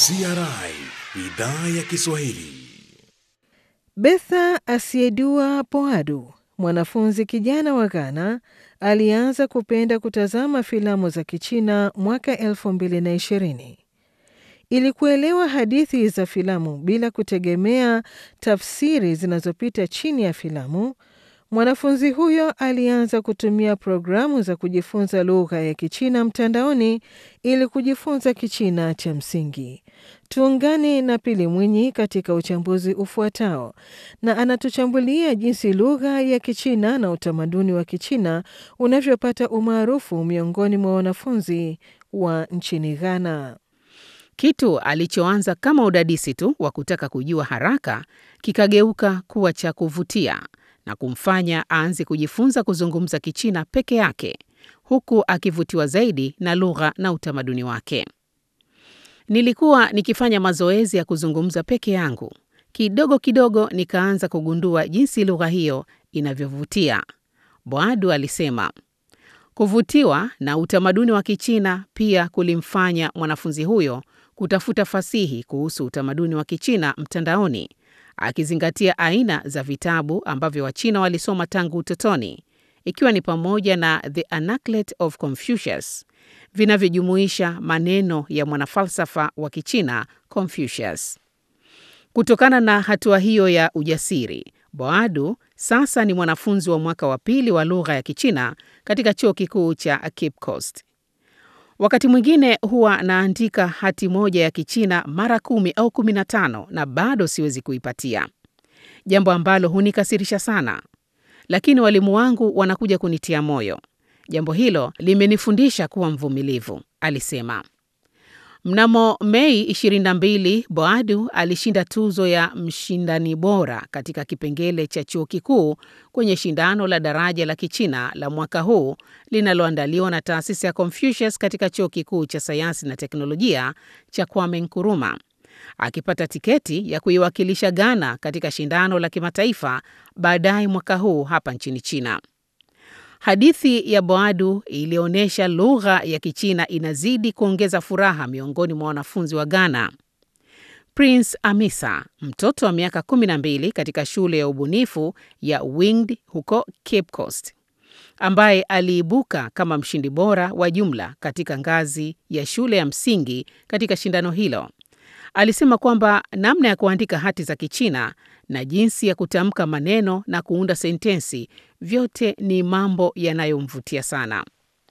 CRI idhaa ya Kiswahili. Betha Asiedua Poadu, mwanafunzi kijana wa Ghana, alianza kupenda kutazama filamu za Kichina mwaka 2020. Ili kuelewa hadithi za filamu bila kutegemea tafsiri zinazopita chini ya filamu, mwanafunzi huyo alianza kutumia programu za kujifunza lugha ya Kichina mtandaoni ili kujifunza Kichina cha msingi. Tuungane na Pili Mwinyi katika uchambuzi ufuatao, na anatuchambulia jinsi lugha ya Kichina na utamaduni wa Kichina unavyopata umaarufu miongoni mwa wanafunzi wa nchini Ghana. Kitu alichoanza kama udadisi tu wa kutaka kujua haraka kikageuka kuwa cha kuvutia na kumfanya aanze kujifunza kuzungumza Kichina peke yake huku akivutiwa zaidi na lugha na utamaduni wake. Nilikuwa nikifanya mazoezi ya kuzungumza peke yangu. Kidogo kidogo nikaanza kugundua jinsi lugha hiyo inavyovutia. Boadu alisema. Kuvutiwa na utamaduni wa Kichina pia kulimfanya mwanafunzi huyo kutafuta fasihi kuhusu utamaduni wa Kichina mtandaoni, akizingatia aina za vitabu ambavyo Wachina walisoma tangu utotoni, ikiwa ni pamoja na The Anaclet of Confucius vinavyojumuisha maneno ya mwanafalsafa wa Kichina Confucius. Kutokana na hatua hiyo ya ujasiri, Boadu sasa ni mwanafunzi wa mwaka wa pili wa lugha ya Kichina katika chuo kikuu cha Cape Coast. Wakati mwingine huwa naandika hati moja ya Kichina mara kumi au kumi na tano na bado siwezi kuipatia, jambo ambalo hunikasirisha sana, lakini walimu wangu wanakuja kunitia moyo. Jambo hilo limenifundisha kuwa mvumilivu, alisema. Mnamo Mei 22, Boadu alishinda tuzo ya mshindani bora katika kipengele cha chuo kikuu kwenye shindano la daraja la Kichina la mwaka huu linaloandaliwa na taasisi ya Confucius katika chuo kikuu cha sayansi na teknolojia cha Kwame Nkrumah, akipata tiketi ya kuiwakilisha Ghana katika shindano la kimataifa baadaye mwaka huu hapa nchini China. Hadithi ya Boadu ilionyesha lugha ya Kichina inazidi kuongeza furaha miongoni mwa wanafunzi wa Ghana. Prince Amisa, mtoto wa miaka 12 katika shule ya ubunifu ya Winged huko Cape Coast, ambaye aliibuka kama mshindi bora wa jumla katika ngazi ya shule ya msingi katika shindano hilo, alisema kwamba namna ya kuandika hati za Kichina na jinsi ya kutamka maneno na kuunda sentensi vyote ni mambo yanayomvutia sana.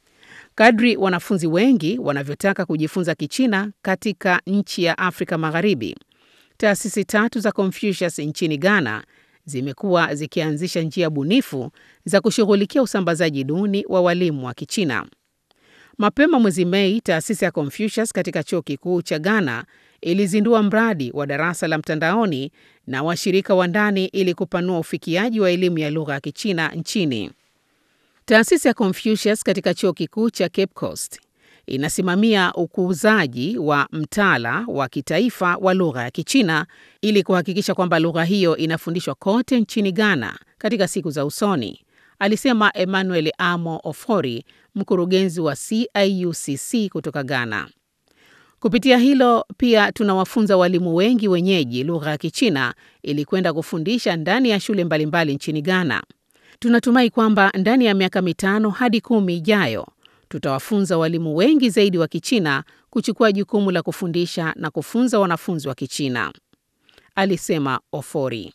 Kadri wanafunzi wengi wanavyotaka kujifunza Kichina katika nchi ya Afrika Magharibi, taasisi tatu za Confucius nchini Ghana zimekuwa zikianzisha njia bunifu za kushughulikia usambazaji duni wa walimu wa Kichina. Mapema mwezi Mei, taasisi ya Confucius katika chuo kikuu cha Ghana ilizindua mradi wa darasa la mtandaoni na washirika wa ndani ili kupanua ufikiaji wa elimu ya lugha ya Kichina nchini. Taasisi ya Confucius katika chuo kikuu cha Cape Coast inasimamia ukuzaji wa mtaala wa kitaifa wa lugha ya Kichina ili kuhakikisha kwamba lugha hiyo inafundishwa kote nchini Ghana katika siku za usoni, alisema Emmanuel Amo Ofori, mkurugenzi wa CIUCC kutoka Ghana. Kupitia hilo pia tunawafunza walimu wengi wenyeji lugha ya Kichina ili kwenda kufundisha ndani ya shule mbalimbali nchini Ghana. Tunatumai kwamba ndani ya miaka mitano hadi kumi ijayo tutawafunza walimu wengi zaidi wa Kichina kuchukua jukumu la kufundisha na kufunza wanafunzi wa Kichina, alisema Ofori.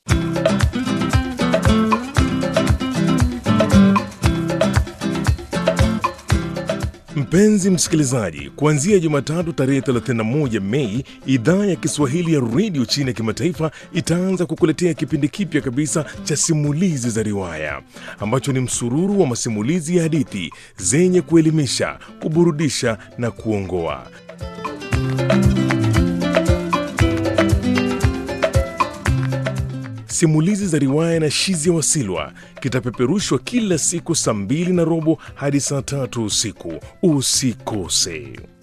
Mpenzi msikilizaji, kuanzia Jumatatu tarehe 31 Mei, idhaa ya Kiswahili ya redio China ya kimataifa itaanza kukuletea kipindi kipya kabisa cha simulizi za riwaya ambacho ni msururu wa masimulizi ya hadithi zenye kuelimisha, kuburudisha na kuongoa. Simulizi za riwaya na Shizia Wasilwa kitapeperushwa kila siku saa mbili na robo hadi saa tatu usiku. Usikose.